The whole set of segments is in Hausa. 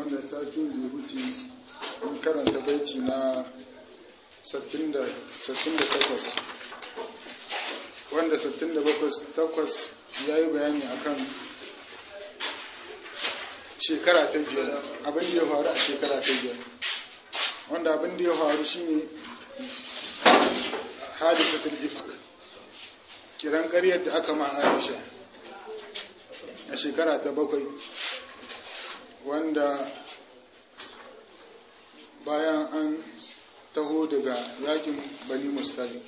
wanda satin da ya wuce mun karanta baiti na 68 wanda 68 ya yi bayani akan shekara ta biyar abin da ya faru a shekara ta biyar wanda abin da ya faru shine hadisatul ifk kiran ƙaryar da aka ma aisha a shekara ta bakwai wanda bayan an taho daga yakin bani mustali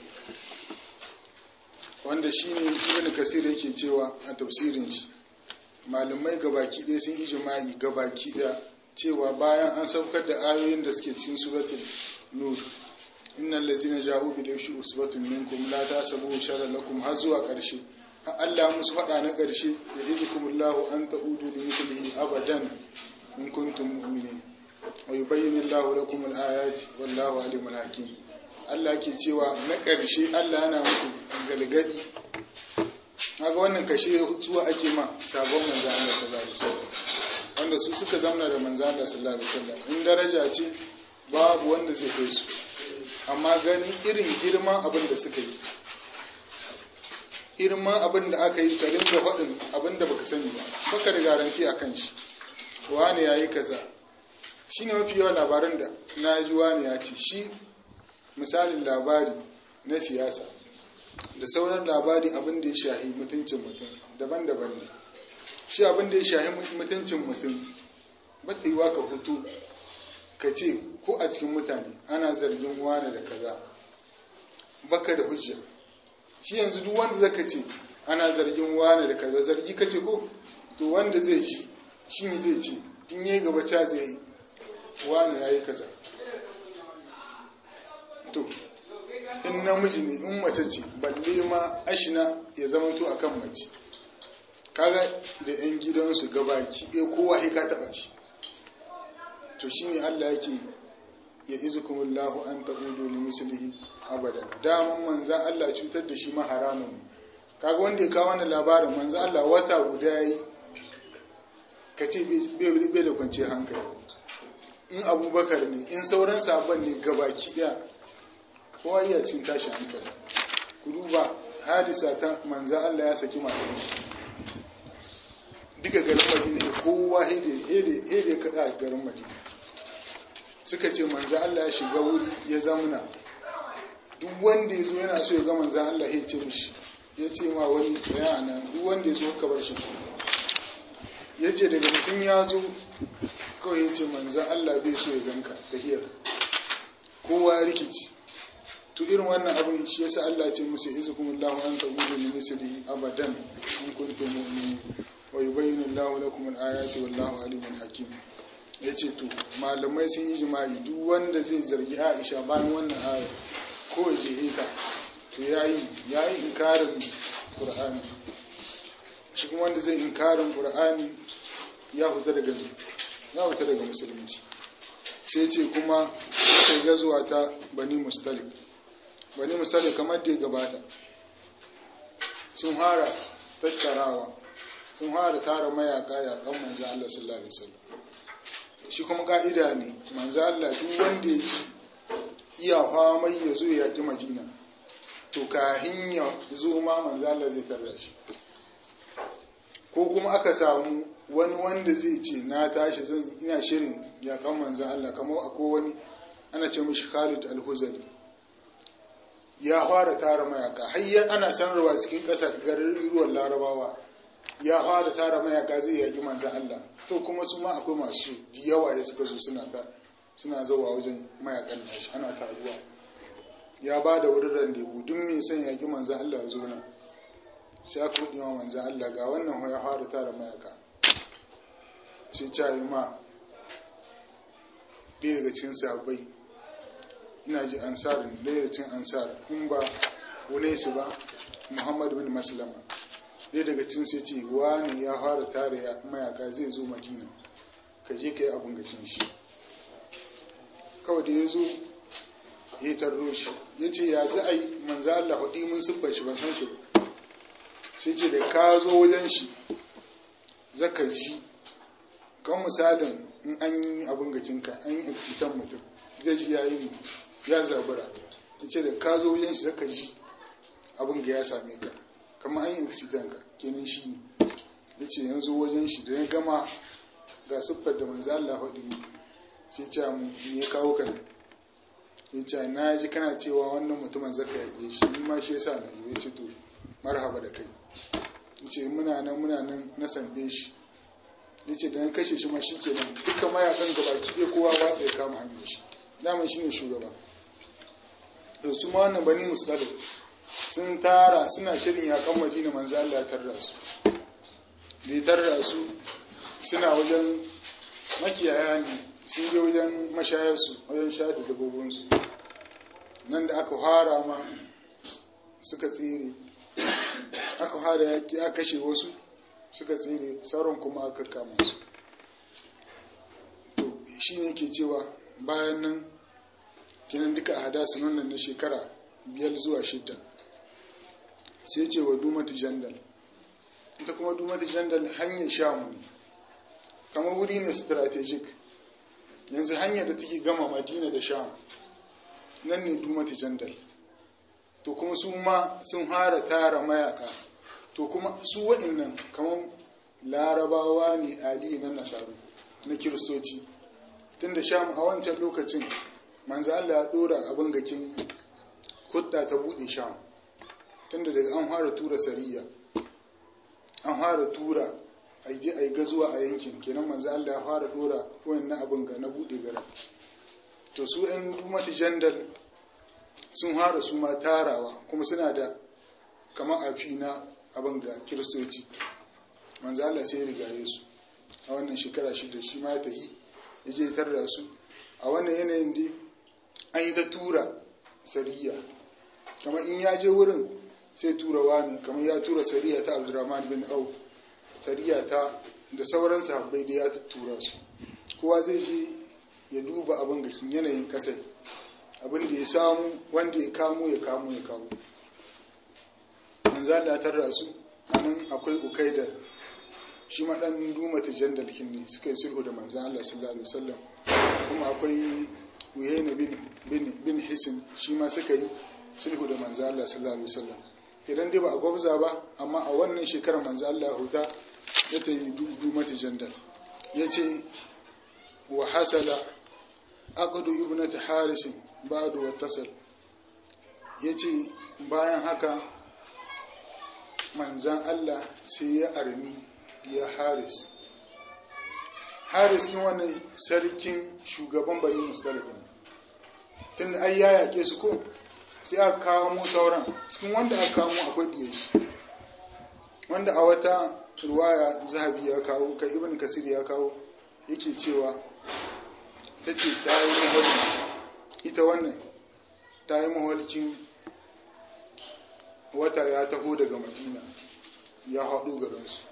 wanda shi ne ibn kasir yake cewa a tafsirin shi malamai gabaki ɗaya sun ijma'i gabaki ɗaya cewa bayan an saukar da ayoyin da suke cikin suratul nur innal ladzina ja'u bil ifki usbatun minkum la tasabu sharran lakum har zuwa ƙarshe Allah musu faɗa na ƙarshe ya izikumullahu an ta'udu li mislihi abadan in kuntum mu'minin wa yubayyinu Allahu lakum al-ayati wallahu alimul hakim Allah ke cewa na ƙarshe Allah yana muku galgadi kaga wannan kashe zuwa ake ma sabon manzo Allah sallallahu alaihi wasallam wanda su suka zamna da manzo Allah sallallahu alaihi wasallam in daraja ce babu wanda zai kai su amma gani irin girman abin da suka yi girman abin da aka yi ka ringa faɗin abin da baka sani ba baka da garanti a kan shi wani ya yi kaza shi ne mafi yawan labaran da na ji wani ya ce shi misalin labari na siyasa da sauran labari abin da ya shahi mutuncin mutum daban-daban ne shi abin da ya shahi mutuncin mutum ba ta yi wa ka hutu ka ce ko a cikin mutane ana zargin wani da kaza baka da hujja shi yanzu duk wanda zaka ce ana zargin wani da kaza zargi kace ko to wanda zai ci shi ne zai ce in yi gaba ca zai yi wani ya yi kaza to in namiji ne in mace ce balle ma ashina ya zama to akan mace kaga da yan gidansu gabaki ɗaya kowa ya ka taɓa shi to shine Allah yake ya izukumullahu an taqudu li mislihi abadan daman manzan Allah cutar da shi ma haramun kaga wanda ya kawo wannan labarin manzan Allah wata guda yayi kace bai da kwanciyar hankali in abubakar ne in sauran sabon ne gabaki daya kowa iya cin tashi hankali ku duba hadisa ta manzan Allah ya saki matan shi duka garin madina kowa hede hede kada garin madina suka ce manzo Allah ya shiga wuri ya zamuna duk wanda ya zo yana so ya ga manzo Allah ya ce mishi ya ce ma wani tsaya a nan duk wanda ya zo ka bar shi ya ce daga mutum ya zo kawai ya ce manzo Allah bai so ya ganka ta hiyar kowa ya rikici to irin wannan abin shi yasa Allah ya ce musu izukumullahu an tabudu min mislihi abadan in kuntum mu'minin wa yubayyinu Allahu lakum al-ayati wallahu alimun hakim ya ce to malamai sun yi jima'i duk wanda zai zargi aisha bayan wannan ayar ko ya je ta to ya yi ya yi inkarin ƙur'ani shi kuma wanda zai inkarin ƙur'ani ya huta daga ya huta daga musulunci sai ce kuma sai gazuwa ta bani mustalik bani mustalik kamar da ya gabata sun hara tattarawa sun hara tara mayaka yakan manzo Allah sallallahu alaihi wasallam shi kuma ka'ida ne manzo Allah duk wanda ya iya famai ya zo ya yaƙi madina to kahin ya zo ma manzo Allah zai tarra shi ko kuma aka samu wani wanda zai ce na tashi zan ina shirin yaƙan manzo Allah kamar akwai wani ana ce mishi Khalid al-Huzali ya fara tara mayaka har ana sanarwa cikin ƙasa garin ruwan Larabawa ya fara tara mayaka zai yaƙi manzan Allah to kuma su ma akwai masu da yawa ya suka zo suna ta suna zauwa wajen mayakan nashi ana taruwa ya ba da wurin randebu duk mai son yaƙi manzan Allah zo nan sai aka hudu ma manzan Allah ga wannan ya fara tara mayaka sai ta yi ma ɗaya daga cikin sabai ina ji ansarin ɗaya daga cikin ansar kun ba wune su ba Muhammad bin Maslama ɗaya daga cin sai ce wani ya fara tare mayaka zai zo madina ka je ka yi abin gashin shi kawai da ya zo ya tarro shi ya ce ya za a yi manza Allah haɗi mun siffar shi ban san shi ba sai ce da ka zo wajen shi zaka ji kan misalin in an yi abin gakinka an yi eksitan mutum zai ji yayi ya zabura ya ce da ka zo wajen shi zaka ji abin ga ya same ka kama an yi eksitan ka kenan shi ne ya ce yanzu wajen shi da ya gama ga siffar da manzo Allah faɗi sai ce mu me ya kawo ka ya ce na ji kana cewa wannan mutumin zaka yaƙe shi ni ma shi yasa na yi ya ce to marhaba da kai ya ce muna nan muna nan na sande shi ya ce da na kashe shi ma shi ke nan duka mayakan gaba ki kowa watsa ya kama hanyar shi daman shi ne shugaba da su ma wannan bani musulun sun tara suna shirin yakan madina manzo Allah ya tarra su da ya tarra su suna wajen makiyaya ne sun je wajen mashayarsu wajen shayar da dabbobinsu nan da aka fara ma suka tsere aka fara yaƙi aka kashe wasu suka tsere sauran kuma aka kama su to shi ne ke cewa bayan nan kinan duka a hadasa nan na shekara biyar zuwa shida sai ce wa dumatu jandal ita kuma dumatu jandal hanyar shamu ne kamar wuri ne strategic yanzu hanyar da take gama madina da sham nan ne dumatu jandal to kuma su ma sun hara tara mayaka to kuma su wa'innan kamar larabawa ne ali na nasaru na kiristoci tun da sham a wancan lokacin manzo Allah ya dora abin gakin hudda ta bude sham tun da daga an fara tura sariya an fara tura a je a yi gazuwa a yankin kenan manzo Allah ya fara dora wannan abin ga na bude gara to su ɗan dumati jandal sun fara su ma tarawa kuma suna da kamar afi na abin ga kiristoci manzo Allah sai ya rigaye su a wannan shekara shida shi ma ta yi ya je tarda su a wannan yanayin dai an yi ta tura sariya kamar in ya je wurin sai tura wani kamar ya tura sariya ta abdurrahman bin auf sariya ta da sauran sahabbai da ya tura su kowa zai je ya duba abin ga yanayin kasar abin da ya samu wanda ya kamo ya kamo ya kamo manzo Allah tarra su anan akwai ukaidar shi ma dan duma tajandal kinni suka yi sulhu da manzo Allah sallallahu alaihi wasallam kuma akwai Uyayna bin bin bin Hisin shi ma suka yi sulhu da manzo Allah sallallahu alaihi wasallam idan dai ba a gwabza ba amma a wannan shekarar manzo Allah ya huta ya ta yi duma tajandal yace wa hasala aqdu ibnati haris ba'du wattasal yace bayan haka manzan Allah sai ya armi ya haris haris ne wani sarkin shugaban bani mustalifin tun ai ya yake su ko sai aka kawo mu sauran cikin wanda aka kawo akwai ɗiye shi wanda a wata ruwaya zahabi ya kawo kai ibn kasir ya kawo yake cewa ta ce ta yi maholki ita wannan ta yi maholkin wata ya taho daga madina ya haɗu garinsu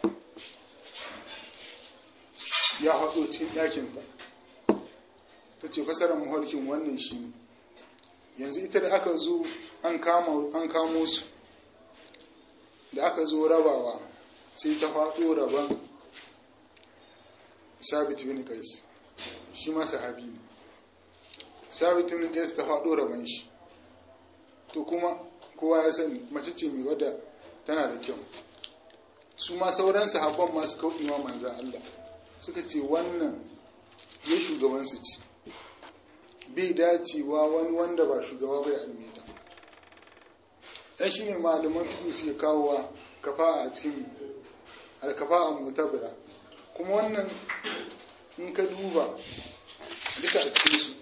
ya haɗo cikin ɗakinta ta ce fasarar maholkin wannan shi ne yanzu ita da aka zo an kamo su da aka zo rabawa sai ta faɗo rabon sabit bin kais shi ma sahabi ne sabit bin kais ta faɗo rabon shi to kuma kowa ya sani mace ce mai wadda tana da kyau su ma sauran sahabban masu kauɗewa manzan Allah suka ce wannan ya shugabansu ce bai dacewa wani wanda ba shugaba bai almeta ɗan shi ne malaman fiye suke kawowa kafa a cikin alkafa a mutabira kuma wannan in ka duba duka a cikinsu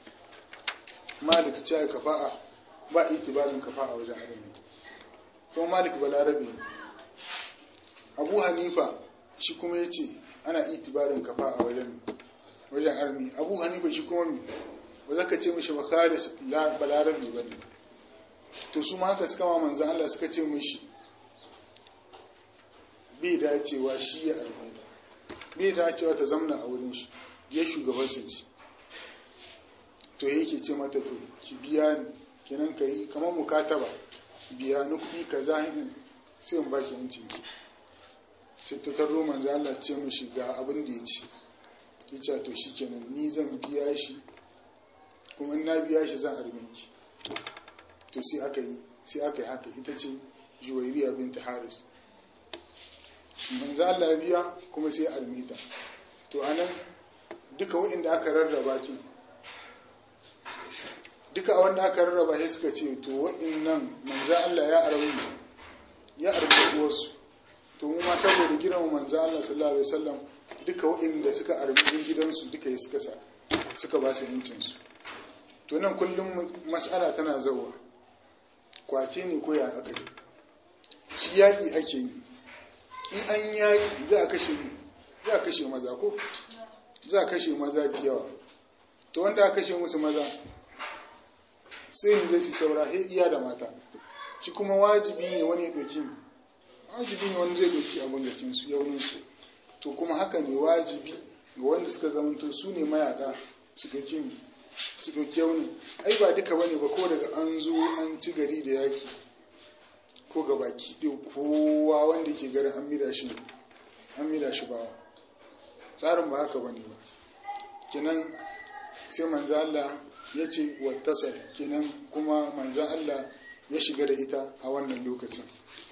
malik ce kafa a ba itibarin kafa a wajen armi kuma malik balarabe ne abu hanifa shi kuma ya ce ana itibarin kafa a wajen wajen armi abu hanifa shi kuma mi ba za ka ce mishi ba khalis balarabe ba ne to su ma haka suka ma manzan Allah suka ce mishi bai dacewa shi ya armata bai dacewa ta zamna a wurin shi ya shugaban su ci to yake ce mata to ki biya ni kenan ka yi kamar mukataba biya ni kuɗi ka zahin sai in baki yancin ki sai ta tarro manzo Allah ce mishi ga abin da ya ci ya ce to shi kenan ni zan biya shi kuma in na biya shi zan arme ki to sai aka yi sai aka yi haka ita ce juwairiya binta haris manzo Allah biya kuma sai arme ta to anan duka waɗanda aka rarraba ki duka wanda aka rarraba sai suka ce to waɗannan manzo Allah ya arme ya arme wasu to mu ma saboda girman manzo Allah sallallahu alaihi wasallam duka waɗanda suka arme gidansu duka suka sa suka ba su yancin su to nan kullum mas'ala tana zawa kwace ne ko ya aka yi shi yaƙi ake yi in an yaƙi za a kashe za a kashe maza ko za a kashe maza da yawa to wanda aka kashe musu maza sai ne zai su saura he iya da mata shi kuma wajibi ne wani ya ɗauki wajibi ne wani zai ɗauki abin gakin su yaunin su to kuma haka ne wajibi ga wanda suka zamanto su ne mayaka su ɗauki su ɗauki yaunin ai ba duka bane ba ko daga an zo an ci gari da yaki ko ga baki ɗin kowa wanda ke garin an mida shi an mida shi bawa tsarin ba haka bane ba kenan sai manzo Allah ya ce wattasal kenan kuma manzo Allah ya shiga da ita a wannan lokacin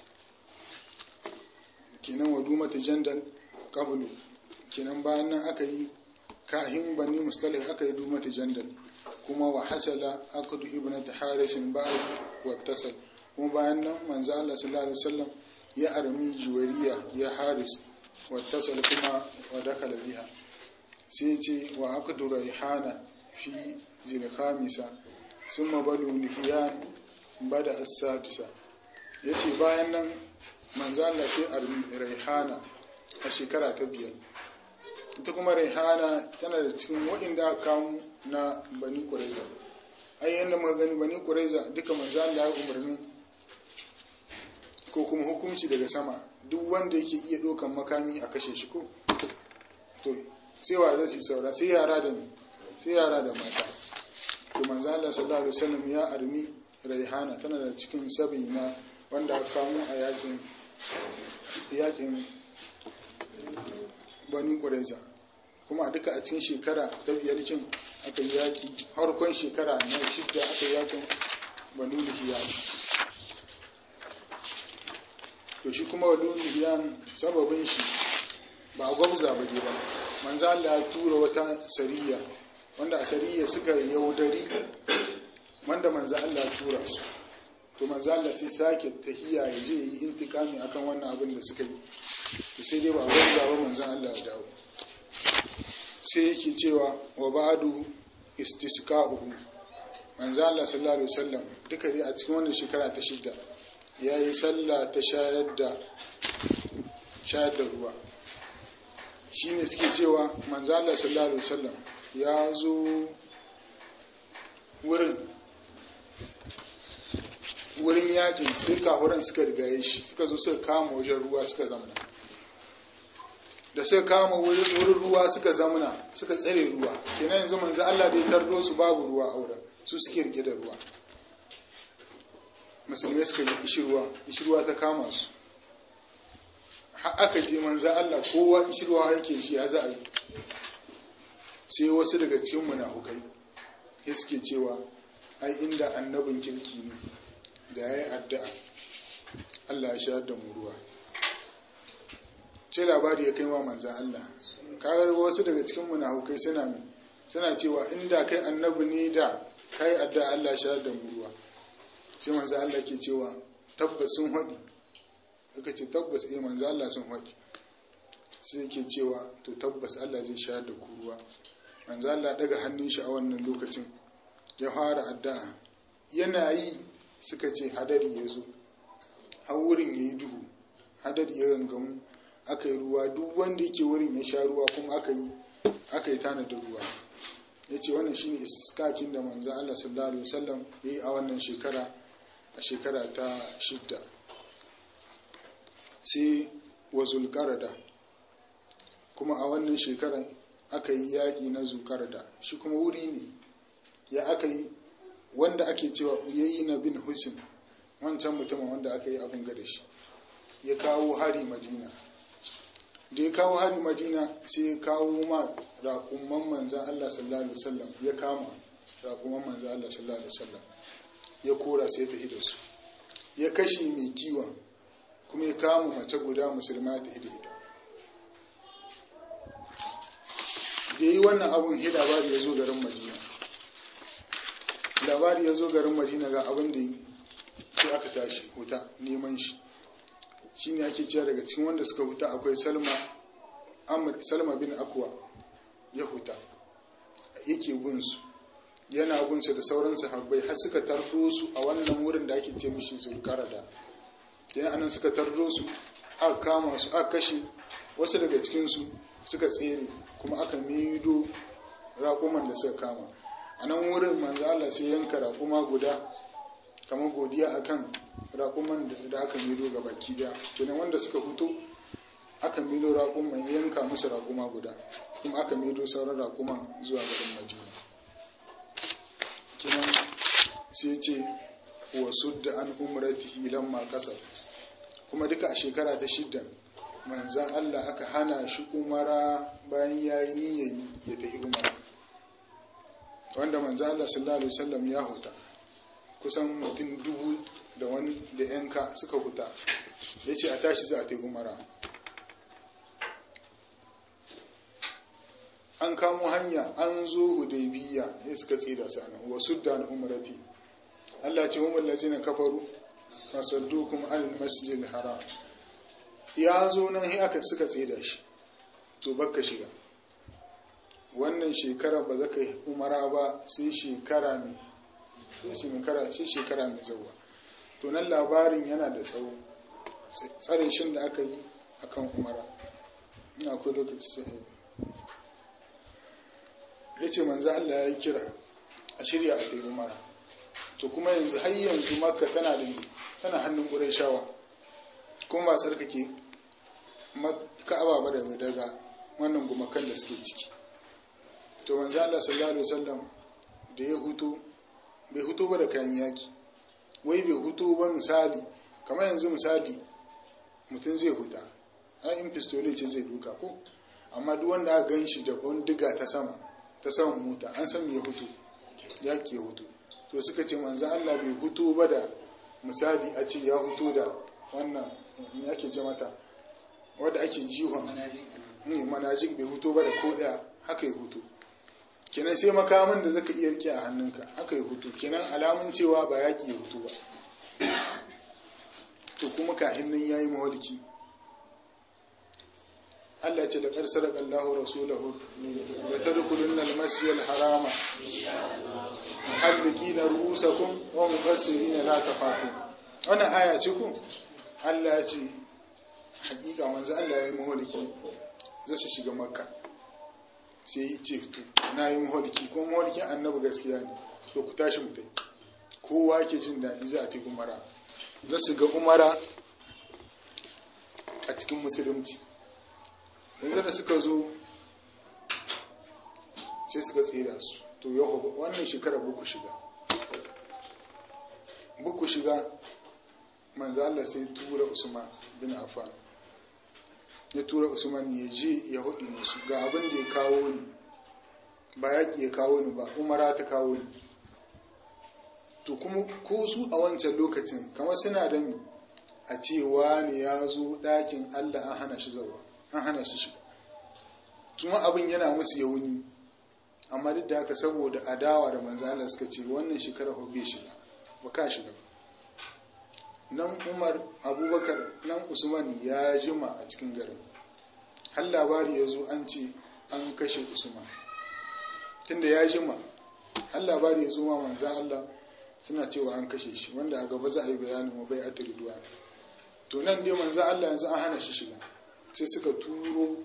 kenan wadu mata jandal qablu kenan bayan nan aka yi kahin bani mustalih aka yi dumata jandal kuma wa hasala aqdu ibnati harisin ba'd wattasal kuma bayan nan manzo Allah sallallahu alaihi wasallam ya armi juwariya ya haris wattasal kuma wa dakhala biha sai ce wa aqdu raihana fi zilkhamisa summa balu nifiyan bada as-sadisa yace bayan nan manzo Allah sai armi raihana a shekara ta biyar ita kuma raihana tana da cikin waɗanda aka kawo na bani kuraiza ai yanda muka gani bani kuraiza duka manzo Allah ya umarni ko kuma hukunci daga sama duk wanda yake iya ɗaukan makami a kashe shi ko to sai wa zai su saura sai yara da sai yara da mata to manzo Allah sallallahu alaihi wasallam ya armi raihana tana da cikin sabi na wanda aka kawo a yakin yakin bani kuraiza kuma a duka a cikin shekara ta biyar kin aka yi yaki harkon shekara na shidda aka yi yakin banu lihiyan to shi kuma banu lihiyan sababin shi ba a gwabza ba ba manzo Allah ya tura wata sariya wanda a sariya suka yaudari wanda manzo Allah ya tura su to manzo Allah sai sake tahiya ya je yi intikami akan wannan abin da suka yi to sai dai ba gwabza ba manzo Allah ya dawo sai yake cewa wa ba'du istisqa'uhu manzo Allah sallallahu alaihi wasallam duka dai a cikin wannan shekara ta shidda yayi sallah ta shayar da shayar da ruwa shine suke cewa manzo Allah sallallahu alaihi wasallam ya zo wurin wurin yakin sai kahuran suka rigaye shi suka zo suka kama wajen ruwa suka zamana da suka kama wurin ruwa suka zamana suka tsare ruwa kenan yanzu manzo Allah da ya tardo su babu ruwa a wurin su suke rike da ruwa musulmai suka yi ishirwa ishirwa ta kama su aka je manzo Allah kowa ishirwa yake shi ya za a yi sai wasu daga cikin munafukai ya suke cewa ai inda annabin kirki ne da ya yi addu'a Allah ya shayar da mu ruwa ce labari ya kai wa manzan Allah kagar wasu daga cikin munafukai suna suna cewa inda kai annabi ne da kai addu'a Allah ya shayar da mu ruwa sai manzan Allah ke cewa tabbas sun haɗi aka ce tabbas eh manzan Allah sun haɗi sai ke cewa to tabbas Allah zai shayar da ku ruwa manzan Allah daga hannun shi a wannan lokacin ya fara addu'a yana yi suka ce hadari ya zo har wurin ya yi duhu hadari ya gangamu aka yi ruwa duk wanda yake wurin ya sha ruwa kuma aka yi aka yi tanadin ruwa ya ce wannan shine iskakin da manzo Allah sallallahu alaihi wasallam ya yi a wannan shekara a shekara ta shidda sai wa zulqarada kuma a wannan shekaran aka yi yaƙi na zulqarada shi kuma wuri ne ya aka yi wanda ake cewa yayi na bin husin wancan mutumin wanda aka yi abin gada shi ya kawo hari madina da ya kawo hari madina sai ya kawo ma raƙumman manzan Allah sallallahu alaihi wasallam ya kama raƙumman manzan Allah sallallahu alaihi wasallam ya kora sai ta da su ya kashe mai kiwon kuma ya kama mace guda musulma ta hida ita da yi wannan abun hi labari ya zo garin madina labari ya zo garin madina ga abin da yi sai aka tashi huta neman shi shi ne ake cewa daga cikin wanda suka huta akwai salma salma bin akwa ya huta yake gunsu yana gunsu da sauran sahabbai har suka tardo su a wannan wurin da ake ce mishi zulkarada yana anan suka tardo su aka kama su aka kashe wasu daga cikinsu suka tsere kuma aka mido raƙuman da suka kama a nan wurin manzo Allah sai yanka raƙuma guda kamar godiya akan raƙuman da aka mido ga baki daya kenan wanda suka fito aka mido raƙuman yanka musu raƙuma guda kuma aka mido sauran raƙuman zuwa garin Madina kenan sai ce wa sudda an umratihi lamma kasar kuma duka a shekara ta shidda manzan Allah aka hana shi umara bayan ya yi niyayi ya tafi umara wanda manzan Allah sallallahu alaihi wasallam ya huta kusan mutum dubu da wani da yanka suka huta ya ce a tashi za a tafi umara an kamo hanya an zo hudaybiya ne suka tsira sanan wasu da umarati Allah ce wa lazina kafaru fasaddukum al masjidil haram ya zo nan sai aka suka tsira shi to baka shiga wannan shekara ba za ka yi umara ba sai shekara ne sai shekara sai shekara mai zawa to nan labarin yana da tsawo tsare shin da aka yi akan umara ina akwai lokaci sai ya ce manzo Allah ya yi kira a shirya a tayi umara to kuma yanzu har yanzu makka tana da tana hannun ƙurayshawa kuma ba tsarkake ka'aba ba daga daga wannan gumakan da suke ciki to manzo Allah sallallahu alaihi wasallam da ya hutu bai hutu ba da kayan yaki wai bai hutu ba misali kamar yanzu misali mutum zai huta ai in pistole ce zai duka ko amma duk wanda aka gan shi da bindiga ta sama ta saman mota an san ya hutu yaki ya hutu to suka ce manzo Allah bai hutu ba da misali a ce ya hutu da wannan yake ce mata wadda ake jihon manajik bai hutu ba da ko daya haka ya hutu kenan sai makamin da zaka iya rike a hannunka haka ya hutu kenan alamun cewa ba yaki ya hutu ba to kuma kahin nan yayi mawalki Allah ce da ƙarsar Allahu Rasulahu da ta dukulun al-masjid harama muhallikina ru'usakum wa muqassirina la tafaqun wannan aya ce ku Allah ya ce hakika manzo Allah ya yi maholiki zai su shiga makka sai yi ce to na yi maholiki ko maholikin annabi gaskiya ne to ku tashi mu tai kowa ke jin daɗi za a ta umara za su ga umara a cikin musulunci yanzu da suka zo sai suka tsira su to yau wannan shekara buku shiga buku shiga manzo Allah sai tura Usman bin Affan ya tura Usman ya je ya hudu musu ga abin da ya kawo ni ba yaki ya kawo ni ba umara ta kawo ni to kuma ko su a wancan lokacin kamar suna da ni a cewa ne ya zo ɗakin Allah an hana shi zawa an hana shi shiga kuma abin yana musu yauni amma duk da haka saboda adawa da manzo Allah suka ce wannan shekara ko bai shiga ba ka shiga ba nan Umar Abubakar nan Usman ya jima a cikin garin har labari ya zo an ce an kashe Usman tunda ya jima har labari ya zo ma manzan Allah suna cewa an kashe shi wanda a gaba za a yi bayanin wa bai atiri duwa to nan dai manzan Allah yanzu an hana shi shiga sai suka turo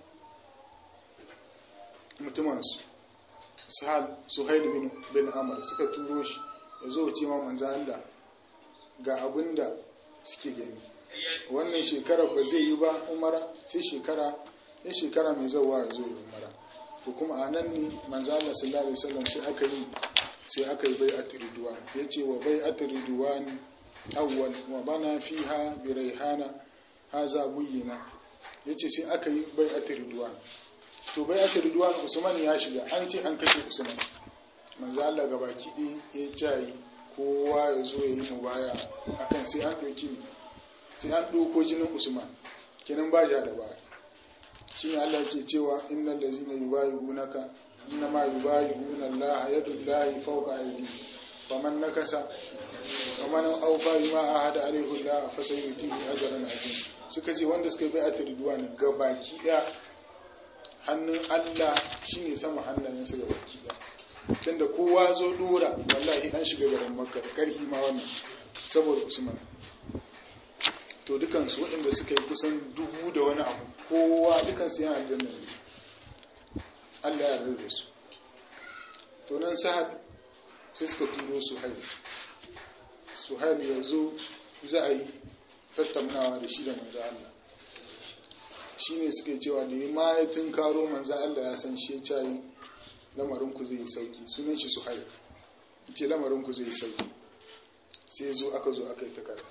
mutumansu suhail bin, bin amur suka turo shi ya zo ce ma manzan Allah ga abin da suke gani wannan shekara ba zai yi ba umara sai shekara ya shekara mai zauwa ya zo ya umara ko kuma a nan ne manzan Allah sallallahu alaihi wasallam sai aka yi sai aka yi bai atiriduwan ya ce wa bai atiriduwan awwal wa bana fiha bi raihana haza buyina ya ce sai aka yi bai a ridwan to bai a ridwan usman ya shiga an ce an kashe usman manzo Allah ga baki ɗaya ya cayi kowa ya zo ya yi mu baya akan sai an ɗauki ne sai an ɗauko jinin usman kenan ba ja da baya shi ne Allah ke cewa innal ladzina yubayyi'unaka innama yubayyi'una Allah yadullahi fawqa aydihim faman nakasa faman awfa bima ahada alayhi Allah fa sayutihi ajran azim suka ce wanda suka bai a ridwan ga baki ɗaya hannun Allah shine sama hannayen su ga baki ɗaya tunda kowa zo dora wallahi an shiga garin makka da karhi ma wannan saboda usman to dukansu waɗanda suka yi kusan dubu da wani abu kowa dukansu yana aljanna ne Allah ya rarrabe su to nan sahad sai suka turo suhail suhail ya zo za a yi tattaunawa da shi da manzo Allah shi ne suke cewa da ya ma ya tunkaro manzo Allah ya san shi ya cayi lamarinku zai yi sauki sunan shi suhail ce lamarinku zai yi sauki sai zo aka zo aka yi takarda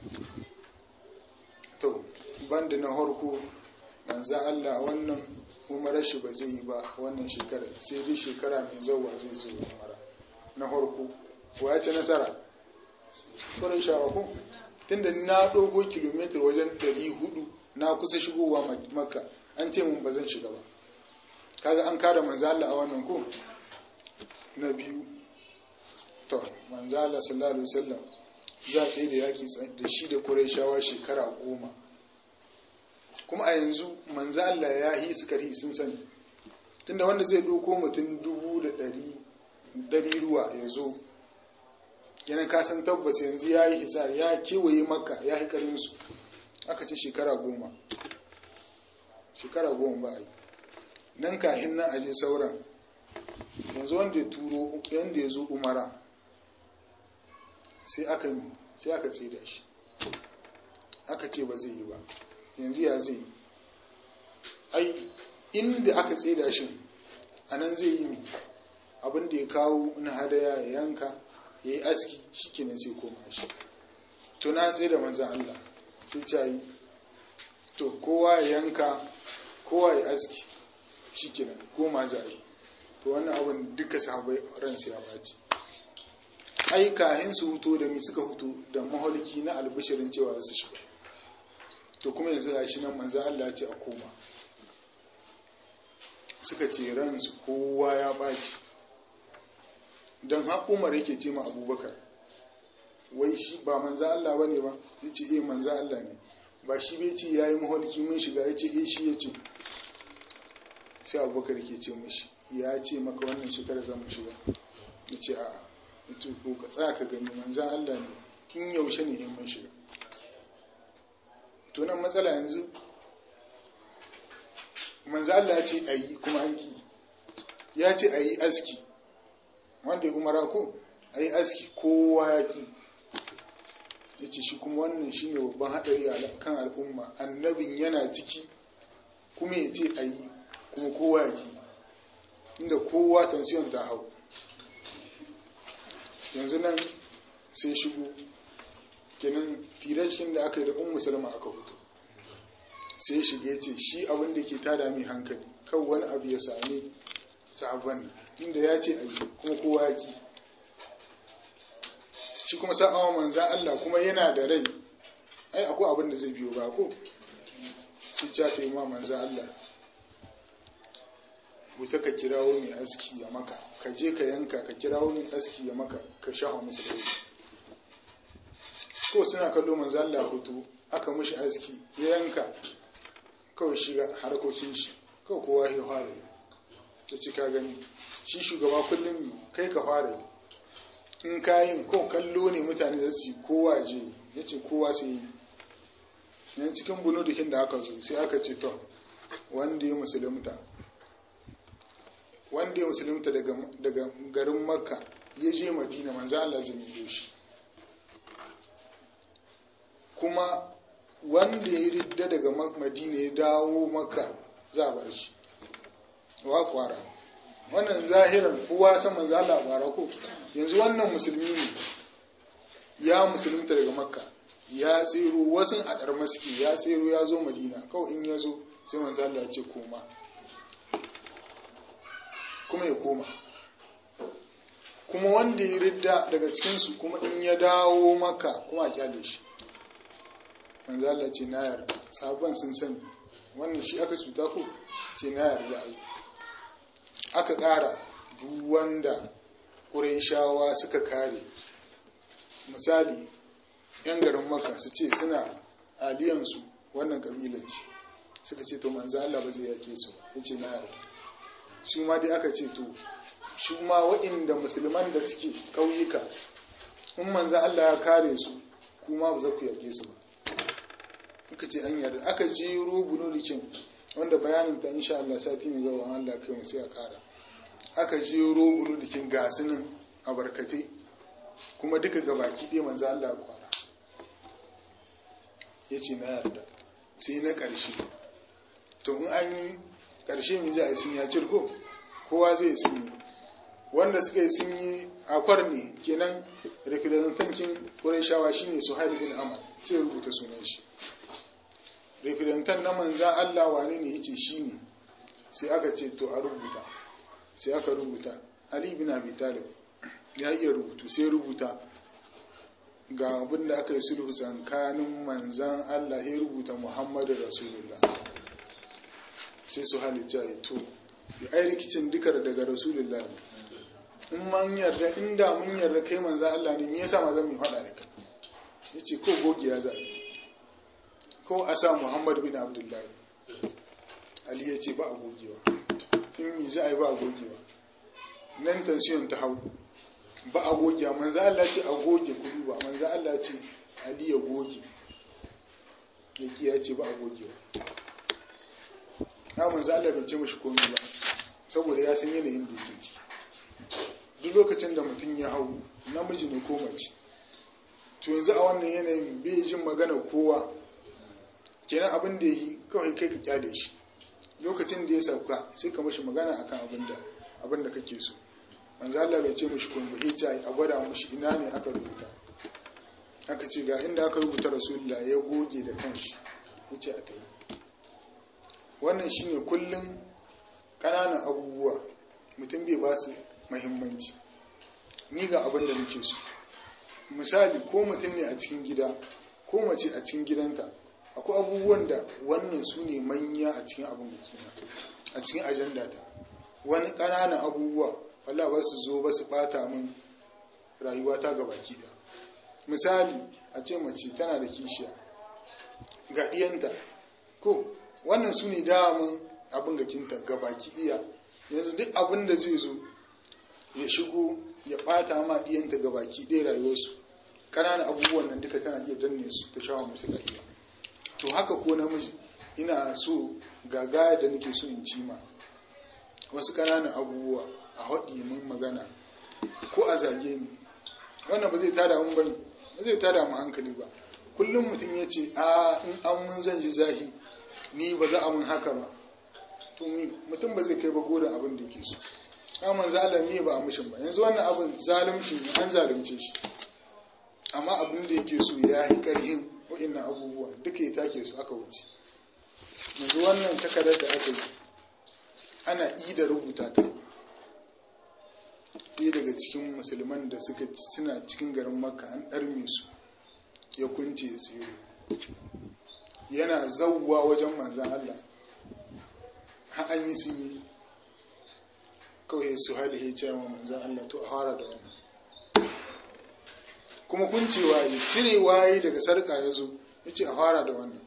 to banda na harko manzo Allah wannan umarar shi ba zai yi ba wannan shekara sai dai shekara mai zauwa zai zo umara na harko ko ya ci nasara kurai shawa ko tunda na dogo kilomitar wajen 400 na kusa shigowa makka an ce mun ba zan shiga ba kaga an kada manzo Allah a wannan ko na biyu to manzo Allah sallallahu alaihi wasallam za a tsaye da yaki da shi da Qurayshawa shekara goma kuma a yanzu manzo Allah ya yi su kari sun sani tunda wanda zai doko mutum dubu da ɗari ɗari ruwa ya zo yana kasan tabbas yanzu ya yi hisa ya kewaye maka ya yi karinsu aka ce shekara goma shekara goma ba a yi nan kahin nan aje sauran yanzu wanda ya turo yanda ya zo umara sai aka sai aka tsida shi aka ce ba zai yi ba yanzu ya zai yi ai inda aka tsida shi a nan zai yi abin da ya kawo na hadaya ya yanka ya yi aski shi kenan sai koma shi to na tsaye da manzan Allah sai ta yi to kowa ya yanka kowa ya aski shi kenan goma za a yi to wannan abin duka sahabai ransu ya baci ai kahin su huto da mi suka huto da maholiki na albishirin cewa su shiga to kuma yanzu ga shi nan manzo Allah ce a koma suka ce ransu kowa ya baci don har Umar yake ce ma Abubakar wai shi ba manzo Allah bane ba yace eh manzo Allah ne ba shi bai ce yayi maholiki mun shiga yace eh shi yace sai Abubakar yake ce mishi ya ce maka wannan shekara za mu shiga yace a'a yace ko ka tsaya ka gani manzan Allah ne in yaushe ne in mun shiga to nan matsala yanzu manzan Allah ya ce ayi kuma an ki ya ce ayi aski wanda ya umara ko ayi aski kowa ya ki ya ce shi kuma wannan shi ne babban haɗari a kan al'umma annabin yana ciki kuma ya ce ayi kuma kowa ya ki inda kowa tansiyon ta hau yanzu nan sai shigo kenan tirashin da aka yi da un musulma aka hutu sai shige ce shi abin da ke tada mai hankali kan wani abu ya sami sabon inda ya ce ayi kuma kowa ya ki shi kuma sa'awa manzan Allah kuma yana da rai ai akwai abin da zai biyo ba ko sai ta ta yi ma manzan Allah wuta ka kirawo mai aski ya maka ka je ka yanka ka kirawo mai aski ya maka ka shafa musu da ko suna kallo manzo Allah hutu aka mishi aski ya yanka kawai shiga harkokin shi kawai kowa ya fara yi ta ci ka gani shi shugaba kullum kai ka fara yi in kayin ko kallo ne mutane za su yi kowa je ya ce kowa sai yi yan cikin bunudukin da aka zo sai aka ce to wanda ya musulunta wanda ya musulunta daga garin makka ya je madina manzo Allah zai mido shi kuma wanda ya ridda daga madina ya dawo makka za a bar shi wa kwara wannan zahiran kowa san manzo Allah kwara ko yanzu wannan musulmi ne ya musulunta daga makka ya tsero wasu a maski ya tsero ya zo madina kawai in ya zo sai manzo Allah ya ce koma kuma ya koma kuma wanda ya ridda daga cikinsu kuma in ya dawo maka kuma a kyale shi manzo Allah ce na yarda sabon sun sani wannan shi aka cuta ko ce na yarda ai aka ƙara duk wanda ƙurayshawa suka kare misali yan garin maka su ce suna aliyansu wannan kabila ce suka ce to manzo Allah ba zai yake su ya ce na yarda shi ma dai aka ce to shi ma waɗanda musulman da suke ƙauyuka in manzo Allah ya kare su kuma ba za ku yake su ba aka ce an yarda aka jero bunulikin wanda bayanin ta insha Allah sati mai zuwa Allah kai mu sai a kara aka jero bunulikin gasinin a barkate kuma duka gabaki ɗaya manzo Allah ya kwara ya ce na yarda sai na ƙarshe to in an yi ƙarshe mai za a yi sun ya cirko kowa zai sun yi wanda suka yi sun yi akwar ne kenan representantin wurin shawa shine su bin amal sai rubuta sunan shi representant na manzan Allah wane ne yace shine sai aka ce to a rubuta sai aka rubuta Ali bin Abi Talib ya iya rubutu sai rubuta ga abin da aka yi sulhu tsakanin manzan Allah ya rubuta Muhammadu Rasulullah sai su halitta ya to ya ai rikicin duka daga Rasulullah in man yarda inda mun yarda kai manzan Allah ne me yasa ma zan mu faɗa da kai yace ko gogiya za ko a sa Muhammad bin Abdullahi Ali ya ce ba a gogewa in mi za a yi ba a gogewa nan tansiyon ta hau ba a gogewa manzo Allah ce a goge kudu ba manzo Allah ce Ali ya goge yake ya ce ba a gogewa na manzo Allah bai ce mashi komai ba saboda ya san yanayin da yake ciki duk lokacin da mutum ya hau namiji ne ko mace to yanzu a wannan yanayin bai jin magana kowa kenan abin da yi kawai kai ka kyale shi lokacin da ya sauka sai ka mashi magana akan abin da abin da kake so manzo Allah bai ce mishi kun bai ce a gwada mishi ina ne aka rubuta aka ce ga inda aka rubuta rasulullah ya goge da kanshi wuce a tayi wannan shine kullum kananan abubuwa mutum bai ba su muhimmanci ni ga abin da nake so misali ko mutum ne a cikin gida ko mace a cikin gidanta akwai abubuwan da wannan su ne manya a cikin abin da a cikin ajanda ta wani ƙananan abubuwa Allah ba su zo ba su ɓata min rayuwata ga baki da misali a ce mace tana da kishiya ga ɗiyanta ko wannan su ne damun abin gakinta ga baki ɗiya yanzu duk abin da zai zo ya shigo ya ɓata ma ɗiyanta ga baki ɗaya rayuwarsu ƙananan abubuwan nan duka tana iya danne su ta shawa musu rayuwa to haka ko namiji ina so gaga da nake so in cima wasu ƙananan abubuwa a haɗi mun magana ko a zage ni wannan ba zai tada mun bane ba zai tada mu hankali ba kullum mutum ya ce a in an mun zan ji zahi ni ba za a mun haka ba to mutum ba zai kai ba gorin abin da yake so aman zalimi ba a mushin ba yanzu wannan abin zalunci ne an zalunce shi amma abin da yake so ya yi ƙarhin wa'innan abubuwa duka ya take su aka wuce yanzu wannan takardar da aka yi ana ida rubuta ta ɗaya daga cikin musulman da suka suna cikin garin makka an ɗarme su ya kunce ya tsero yana zauwa wajen manzan Allah har an yi sun yi kawai su hali ya ce wa manzan Allah to a fara da wannan kuma kuncewa ya cire waye daga sarka ya zo ya ce a fara da wannan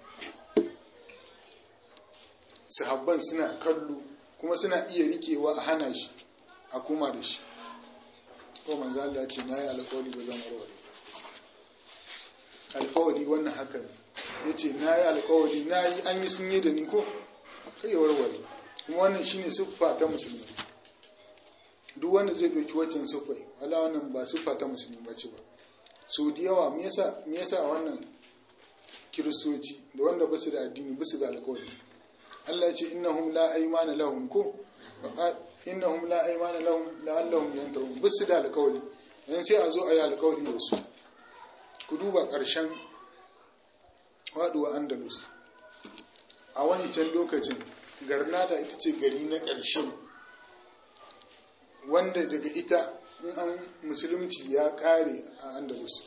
sahabban suna kallo kuma suna iya rikewa a hana shi a kuma da shi ko manzo Allah ce na yi alƙawari ba zan warware alƙawari wannan haka ne ya ce na yi alƙawari na yi an yi sun yi da ni ko kai ya warware kuma wannan shine siffa ta musulmi duk wanda zai ɗauki waccan siffai wala wannan ba siffa ta musulmi ba ce ba so da yawa me yasa me yasa wannan kiristoci da wanda ba su da addini ba su da alƙawari Allah ya ce innahum la aymana lahum ko innahum la aymana lahum la'allahum yantahun ba su da alƙawari yan sai a zo a yi alƙawari da su ku duba ƙarshen faɗuwa andalus a wancan lokacin garnada ita ce gari na ƙarshe wanda daga ita in an musulunci ya ƙare a andalus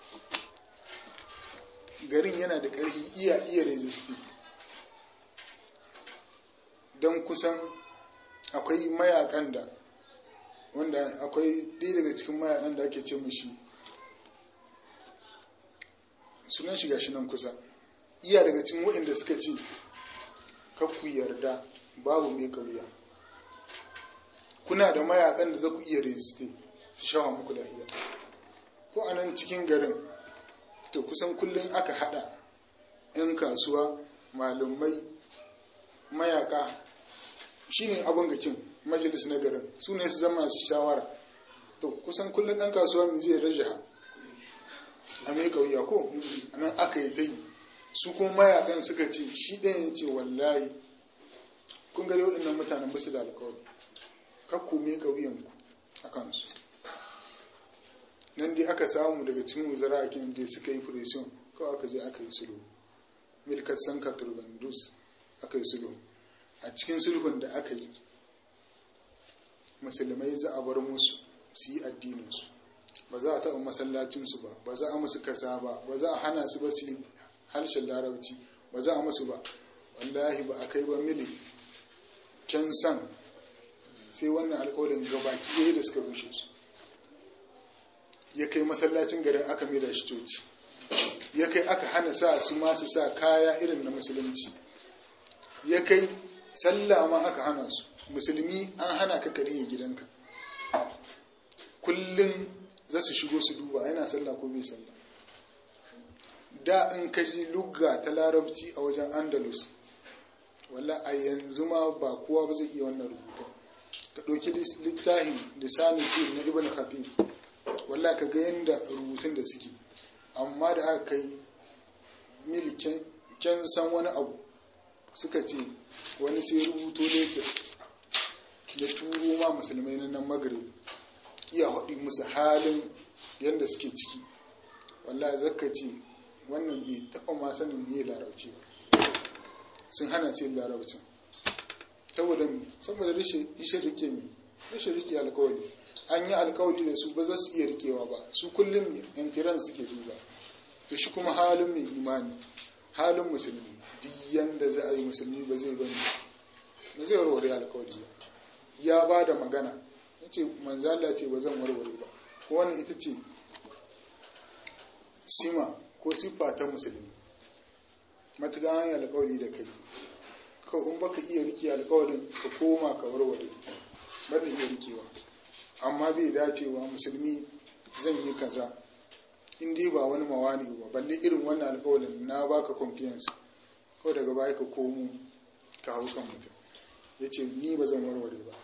garin yana da ƙarfi iya iya resisti don kusan akwai mayakan da wanda akwai ɗaya daga cikin mayakan da ake ce mashi sunan shiga shi nan kusa iya daga cikin waɗanda suka ce ku yarda babu mai kauya kuna da mayakan da za ku iya resiste su shawa muku lahiya ko a nan cikin garin to kusan kullum aka hada 'yan kasuwa malumai mayaka shine abin gakin majalis na garin su ne su zama su shawara to kusan kullum ɗan kasuwa mai zai rajaha a mai kauya ko nan aka yi ta yi su kuma mayakan suka ce shi ɗaya ya ce wallahi kun gari waɗannan mutanen basu da alkawari kakku mai kauyanku a kansu nan dai aka samu daga cikin wuzara a da suka yi furesion kawai aka je aka yi sulhu milkat sanka turbandus aka yi sulhu a cikin sulhun da aka yi musulmai za a bar musu su yi addininsu ba za a taɓa masallacinsu ba ba za a musu kasa ba ba za a hana su ba su yi harshen larabci ba za a musu ba wallahi ba a kai ba mili can san sai wannan alƙawarin gabaki ɗaya da suka rushe su ya kai masallacin garin aka mai da shi coci ya kai aka hana sa su masu sa kaya irin na musulunci ya kai sallah ma aka hana su musulmi an hana ka kariye gidanka kullum za su shigo su duba yana sallah ko bai sallah da in ka ji lugga ta larabci a wajen andalus walla a yanzu ma ba kowa ba zai iya wannan rubutun ka ɗauki littafin lisanin fil na ibn khatib walla ka ga yadda rubutun da suke amma da aka kai milikin kyan san wani abu suka ce wani sai rubuto ne ya turo ma musulmai na nan magrib iya haɗi musu halin yadda suke ciki wallahi zaka ce wannan bai taɓa ma sanin me larabci ba sun hana sai larabcin saboda saboda rashin rike mi rashin rike alkawari an yi alkawari da su ba za su iya rikewa ba su kullum yan firan suke duba to shi kuma halin mai imani halin musulmi duk yanda za a yi musulmi ba zai bane ba zai warware alkawari ba ya ba da magana ya ce manzala ce ba zan warware ba ko wannan ita ce sima ko siffa ta musulmi matuƙa an yi alkawari da kai ka in baka iya rike alkawarin ka koma ka warware bar da iya rikewa amma bai dacewa musulmi zan yi kaza in dai ba wani mawani ba balle irin wannan alkawarin na baka confiance kawai daga baya ka komo ka hau kan mutum ya ce ni ba zan warware ba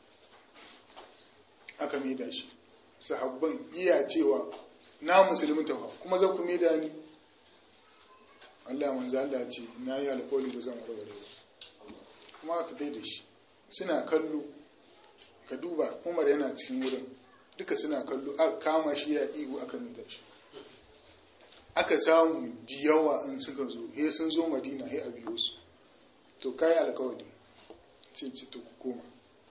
aka maida shi sahabban iya cewa na musulmi tafa kuma za ku maida ni Allah manzo Allah ce na yi alkawari ba zan warware ba kuma aka dai da shi suna kallo ka duba Umar yana cikin wurin duka suna kallo aka kama shi ya ihu aka maida shi aka samu diyawa in suka zo he sun zo Madina he a biyo su to kai alkawari ce ce to ku koma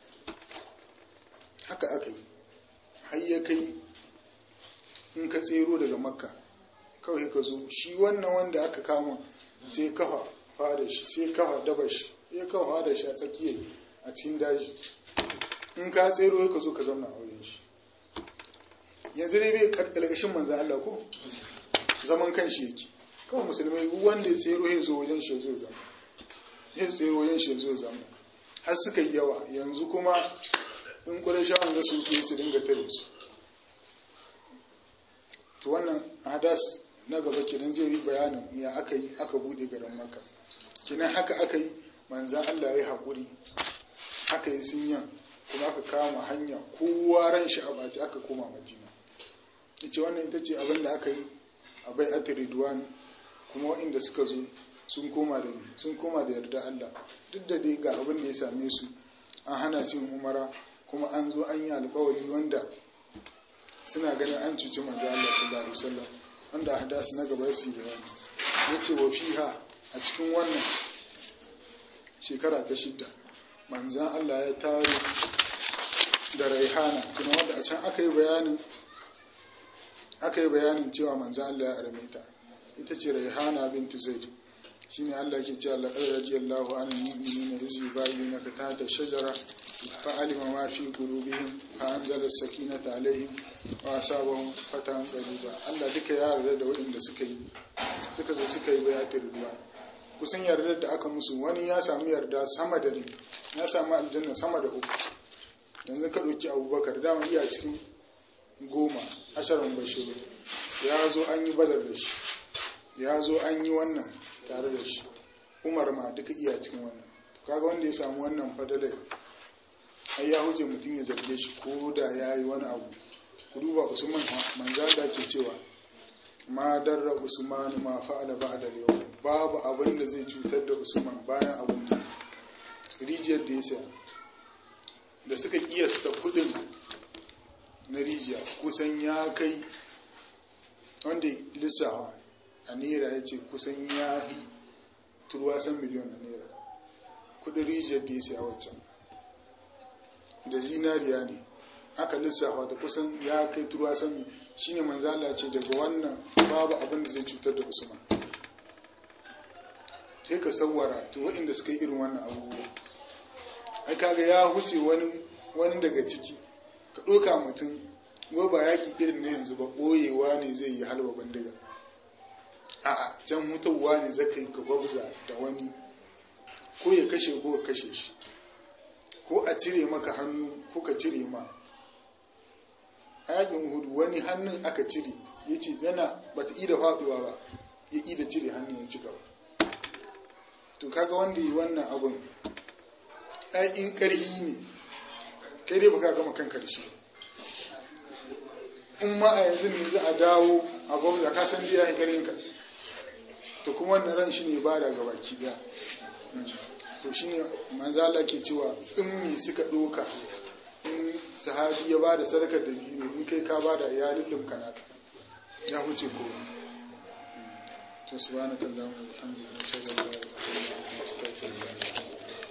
haka aka yi har ya kai in ka tsero daga makka kawai ka zo shi wannan wanda aka kama sai kafa fada shi sai kafa daba shi sai kafa fada shi a tsakiyar a cikin daji in ka tsero ka zo ka zauna a wajen shi yanzu dai bai karkashin manzan Allah ko zaman kan shi yake kawai musulmai wanda ya tsero ya zo wajen shi ya zo zama ya tsero wajen shi ya zo zama har suka yi yawa yanzu kuma in ƙurashawan za su wuce su dinga tare su to wannan hadas na gaba kenan zai yi bayanin ya aka yi aka bude garin maka kenan haka aka yi manzan Allah ya haƙuri aka yi sinyan kuma aka kama hanya kowa ran shi a baci aka koma madina yace wannan ita ce abin da aka yi a bai ridwan kuma waɗanda suka zo sun koma da sun koma da yarda Allah duk da dai ga abin da ya same su an hana su umara kuma an zo an yi alkawari wanda suna ganin an cuci manzo Allah sallallahu alaihi wasallam wanda hadas na gaba su yi bayani yace wa fiha a cikin wannan shekara ta shidda manzan Allah ya tare da raihana kuma wanda a can aka yi bayanin aka yi bayanin cewa manzan Allah ya arme ta ita ce raihana bintu zaid shine Allah ke cewa laqad radiyallahu anil mu'minina iz yubayyinuka tahta shajara fa alima ma fi qulubihim fa anzala as-sakinata alaihim wa asabahum fatan qariba Allah duka ya yarda da waɗanda suka yi suka zo suka yi bayatul ruwa kusan yardar da aka musu wani ya samu yarda sama da ni ya samu aljanna sama da uku yanzu ka ɗauki abubakar dama iya cikin goma asharin bashiru ya zo an yi badar da shi ya zo an yi wannan tare da shi umar ma duka iya cikin wannan kaga wanda ya samu wannan fadalai ai ya huce mutum ya zarge shi ko da ya yi wani abu ku duba usman manza da ke cewa ma darra usmanu ma fa'ala ba'da yau babu abin da zai cutar da usman bayan abin da rijiyar da ya saya da suka kiyasta kudin na rijiya kusan ya kai wanda lissawa a naira ya ce kusan ya yi turwasan miliyon na naira kudin rijiyar da ya saya waccan da zinariya ne aka lissafa da kusan ya kai turwasan shine manzala ce daga wannan babu abin da zai cutar da usman sai ka sawara to waɗanda suka yi irin wannan abubuwa ai kaga ya huce wani wani daga ciki ka ɗoka mutum ko ba yaƙi irin na yanzu ba ɓoyewa ne zai yi halba bandiga a'a can mutuwa ne zaka yi ka gwabza da wani ko ya kashe ko ka kashe shi ko a cire maka hannu ko ka cire ma a yakin hudu wani hannun aka cire ya ce yana bata ida faɗuwa ba ya ida cire hannun ya ci gaba to kaga wanda yi wannan abun in ƙarhi ne kai dai baka gama kanka da shi in ma a yanzu ne za a dawo a gwamnati ka san biya ƙarhin ka to kuma wannan ran shi ne ba da gaba ki daya to shi ne manzala ke cewa in me suka ɗoka in sahabi ya ba da sadakar da biyu in kai ka ba da ya lullumka naka ya huce ko to subhanakallahumma wa bihamdika ashhadu an la ilaha illa anta astaghfiruka wa atubu